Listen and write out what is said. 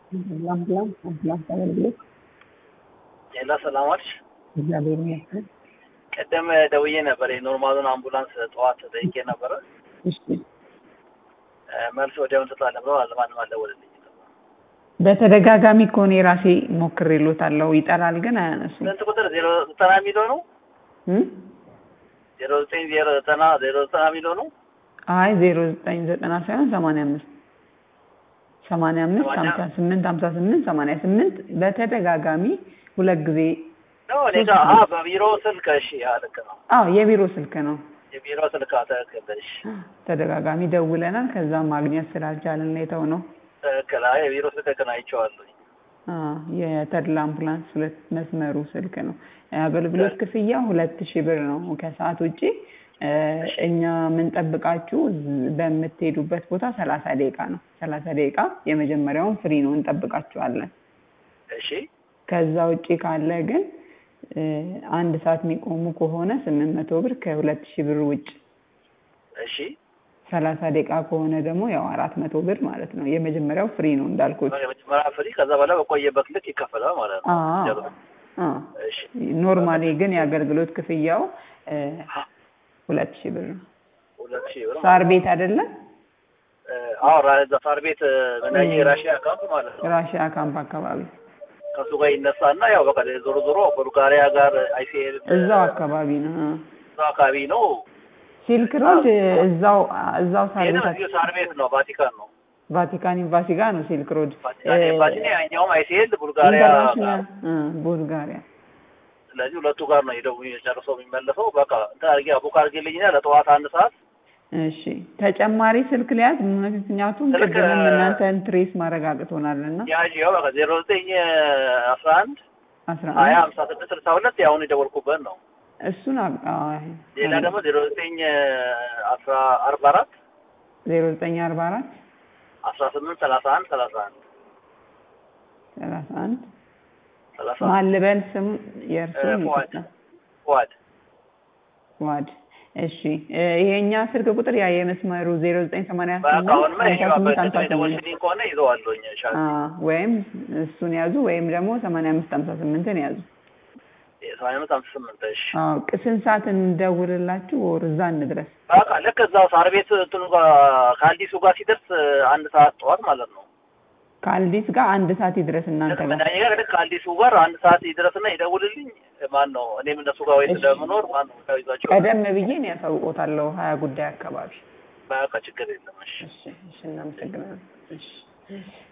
አምቡላንስ አምቡላንስ አገልግሎት ሌላ ሰላም ዋልሽ። እግዚአብሔር ይመስገን። ቀደም ደውዬ ነበር የኖርማሉን አምቡላንስ ጠዋት ጠይቄ ነበረ። እሺ መልስ ወዲያውን ትሰጣለህ ብለው ማንም አልደወለልኝም። በተደጋጋሚ ከሆነ የራሴ ሞክሬሎታለሁ ይጠራል ግን አያነሱም። ስንት ቁጥር ዜሮ ዘጠና የሚለው ነው? እም? ዜሮ ዘጠኝ ዜሮ ዘጠና ዜሮ ዘጠና የሚለው ነው? አይ ዜሮ ዘጠኝ ዘጠና ሳይሆን ሰማንያ አምስት ሰማንያ አምስት ሰማንያ- ሀምሳ ስምንት ሀምሳ ስምንት ሰማንያ ስምንት በተደጋጋሚ ሁለት ጊዜ ነው እኔ ጋ አ በቢሮ ስልክ እሺ፣ ያ ልክ ነው። አዎ የቢሮ ስልክ ነው። የቢሮ ስልክ ትክክል። እሺ ተደጋጋሚ ደውለናል። ከዛ ማግኘት ስላልቻልን ነው የተው ነው። ትክክል። አይ የቢሮ ስልክ ግን አይቼዋለሁ። የተድላ አምቡላንስ ሁለት መስመሩ ስልክ ነው። የአገልግሎት ክፍያ ሁለት ሺህ ብር ነው። ከሰዓት ውጪ እ፣ እኛ የምንጠብቃችሁ ዝ- በምትሄዱበት ቦታ ሰላሳ ደቂቃ ነው። ሰላሳ ደቂቃ የመጀመሪያውን ፍሪ ነው እንጠብቃችኋለን። እሺ ከዛ ውጪ ካለ ግን እ፣ አንድ ሰዓት የሚቆሙ ከሆነ ስምንት መቶ ብር ከሁለት ሺህ ብር ውጭ እሺ ሰላሳ ደቂቃ ከሆነ ደግሞ ያው አራት መቶ ብር ማለት ነው። የመጀመሪያው ፍሪ ነው እንዳልኩት። የመጀመሪያ ፍሪ፣ ከዛ በኋላ በቆየበት ልክ ይከፈላል ማለት ነው። አዎ ጀርባ። አዎ። እሺ ኖርማሊ ግን የአገልግሎት ክፍያው እ፣ ሁለት ሺህ ብር ነው። ሁለት ሺህ ብር ሳር ቤት አይደለም እ፣ አዎ ራ- እዛ ሳር ቤት ምናየ የራሽያ አካውንት ማለት ነው። ራሽያ ካምፕ አካባቢ ከሱ ጋር ይነሳና ያው በቃ ዞሮ ዞሮ ቡልጋሪያ ጋር አይሲኤል እዛው አካባቢ ነው። አ። እዛው አካባቢ ነው። ሲልክ ሮድ እዛው እዛው ሳር ይሄ ቤት እዚሁ ሳር ቤት ነው፣ ቫቲካን ነው። ቫቲካን ኤምባሲ ጋር ነው ሲልክ ሮድ ቫቲካን ኤምባሲ ነው። ያኛውም አይሲኤል ቡልጋሪያ ኢንተርናሽናል አ፣ ቡልጋሪያ ስለዚህ ሁለቱ ጋር ነው ሄደው ጨርሰው የሚመለሰው። በቃ እንትን አድርጌ ቡክ አድርጌልኝና ለጠዋት አንድ ሰዓት እሺ ተጨማሪ ስልክ ሊያዝ ምክንያቱም ስልክ፣ ቅድምም እናንተን ትሬስ ማረጋግጦናልና ያዥ ያው በቃ ዜሮ ዘጠኝ አስራ አንድ አስራ ሀያ አንድ ሀምሳ ስድስት ስልሳ ሁለት ያሁን የደወልኩበት ነው። እሱን አብ- አይ፣ ሌላ ደግሞ ዜሮ ዘጠኝ አስራ አርባ አራት ዜሮ ዘጠኝ አርባ አራት አስራ ስምንት ሰላሳ አንድ ሰላሳ አንድ ሰላሳ አንድ ሰላሳ አንድ ማን ልበል ስም የእርሱን እ፣ ፉአድ ይቅርታ ፉአድ ዋድ እሺ እ፣ ይሄኛ ስልክ ቁጥር ያ የመስመሩ ዜሮ ዘጠኝ ሰማንያ በቃ ስምንት አሁንማ ሀምሳ ይሄው ስምንት ሀምሳ በቅድም ስምንት የደወልሽልኝ ከሆነ ይዘዋለሁኝ ሻ አ፣ ወይም እሱን ያዙ ወይም ደግሞ ሰማንያ አምስት ሀምሳ ስምንትን ያዙ። ሰማንያ አምስት ሃምሳ ስምንት እሺ አዎ ቅ- ስንት ሰዓት እንደውልላችሁ ወር እዛ እንድረስ? በቃ ልክ እዛው ሳር ቤት እንትኑ ጋር ከአዲሱ ጋር ሲደርስ አንድ ሰዓት ጠዋት ማለት ነው። ከአልዲስ ጋር አንድ ሰዓት ይድረስ እናንተ ልክ ጋር። መድኃኒት ጋር ልክ ከአዲሱ ጋር አንድ ሰዓት ይድረስና ይደውልልኝ። ማን ነው እኔም እነሱ ጋር ወይ እሺ። ስለምኖር ማን ነው ጋር ይዟቸው ቀደም ብዬ ነው ያሳውቆታለሁ ሀያ ጉዳይ አካባቢ። በቃ ችግር የለም እሺ እሺ እሺ እናመሰግናለን። እሺ